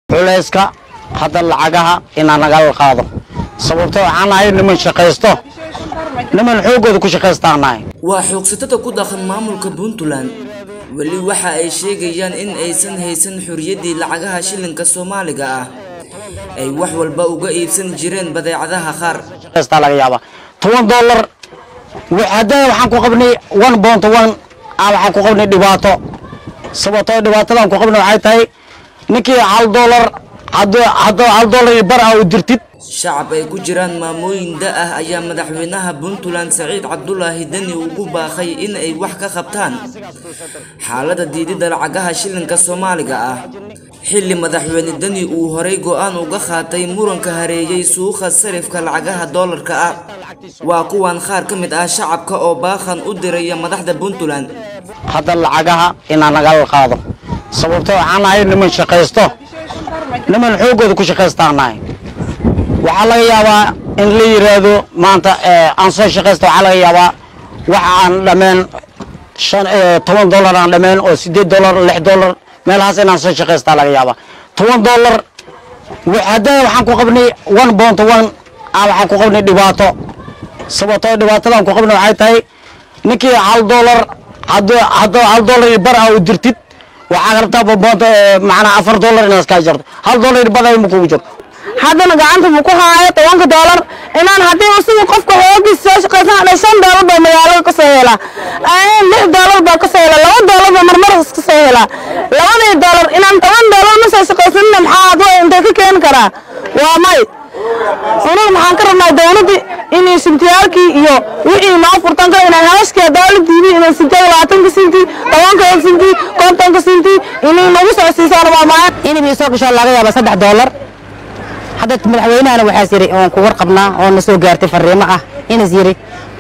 culayska hadda lacagaha inaa nagala qaado sababto waxaan nahay niman shaqaysto niman xooggooda ku shaqaystaan nahay waa xoogsatada ku dhaqan maamulka puntland weli waxa ay sheegayaan in aysan haysan xorriyaddii lacagaha shilinka soomaaliga ah ay wax walba uga iibsan jireen badeecadaha qaar shaqaystaa laga yaabaa toban dollar haddana waxaan ku qabnay one bont one ah waxaan ku qabnay dhibaato sababtoo dhibaatadan ku qabnay waxay tahay ninkii hal dollar hadduu hadduu hal dollar iyo bar ah u dirtid shacab ay ku jiraan maamooyin da ah ayaa madaxweynaha puntland saciid cabdulaahi deni ugu baaqay in ay wax ka qabtaan xaalada diidida lacagaha shilinka soomaaliga ah xilli madaxweyne deni uu horay go'aan uga qaatay muranka hareeyey suuqa sarifka lacagaha doolarka ah waa kuwan qaar ka mid ah shacabka oo baaqan u diraya madaxda puntland hadda lacagaha inaa nagala qaado sababto waxaan nahay niman shaqaysto niman xooggooda ku shaqaystaan nahay waxaa laga yaabaa in la yiraahdo maanta aan soo shaqaysta waxaa laga yaabaa wax aan dhameen shan toban dollar aan dhameen oo sideed dollar lix dollar meelahaas inaan soo shaqaystaa laga yaabaa toban dollar haddana waxaan ku qabnay one bont one ah waxaan ku qabnay dhibaato sababtoo dhibaatadan ku qabnay waxay tahay ninkii hal dollar hadduu hadduu hal dollar iyo bar ah u dirtid waxaa rabtaa bonbonta macnaa afar dollar inaad iska jarto hal dollar iyo bar ah ma kugu jirto haddana gacanta buu ku haayo tobanka doolar inaan haddii usiga qofka hoogiis soo shaqaysan hadhay shan doolar baa magaalada ka soo helaa lix doolar baa ka soo helaa laba doolar baa marmaras ka soo helaa labadii doolar inaan toban doolar ma soo shaqaysanina maxaa adwa intee ka keeni karaa waa may aniga maxaan ka rabnaa dowladdii inay sintiyaalkii iyo wixii noo furtan kara inay haaskii dowladdiidii inay sintiya labaatanka sinti tobanka sinti kontonka sinti inay nagu soo siisaan waa maayan inay soo gasho laga yaaba saddex doolar hadda madaxweynahana waxaas yiri oon ku warqabnaa oo na soo gaartay fariimo ah inas yiri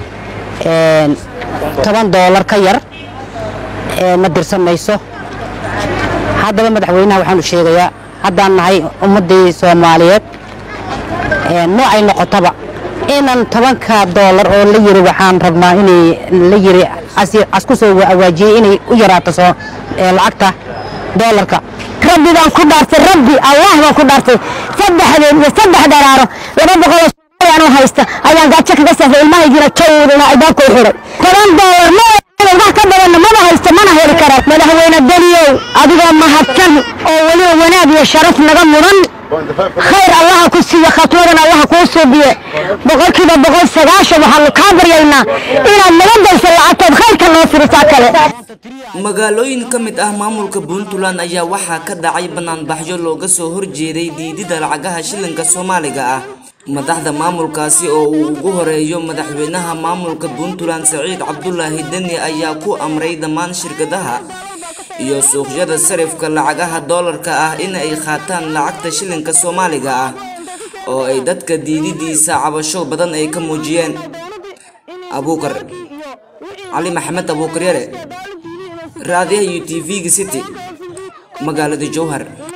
toban doolar ka yar ma dirsamayso haddaba madaxweynaha waxaanu sheegayaa haddaan nahay ummaddii soomaaliyeed noocay noqotaba inan tobanka doolar oo la yiri waxaan rabnaa inay la yiri asku soo awaajiyey inay u yaraato soo lacagta doolarka rabbi baan ku dhaartay rabbi allah baan ku dhaartay saddexdeed iyo saddex daraaro laba boqol oo anu haysta ayaan gaajo kaga safray ilmahaygiina jawdina albaabka u xiray toban doolar ma wax ka badanna maba haysta mana heli kara madaxweyne daliyow adigoo mahadsan oo weliba wanaag iyo sharaf naga mudan khayr allaha ku siiye khatwadan allaha kuu suubiye boqolkiiba boqol sagaashan waxaanu kaa baryaynaa inaad naga dayso lacagtood khayrka noo firisaa kale magaalooyin ka mid ah maamulka puntland ayaa waxaa ka dhacay banaanbaxyo looga soo horjeeday diidida lacagaha shilinka soomaaliga ah madaxda maamulkaasi oo uu ugu horeeyo madaxweynaha maamulka puntland saciid cabdulaahi deni ayaa ku amray dhammaan shirkadaha iyo suuqyada sarifka lacagaha doolarka ah in ay qaataan lacagta shilinka soomaaliga ah oo ay dadka diididiisa cabasho badan ay ka muujiyeen abuukar cali maxamed abuukar yare raadiyaha u t v-ga city magaalada jowhar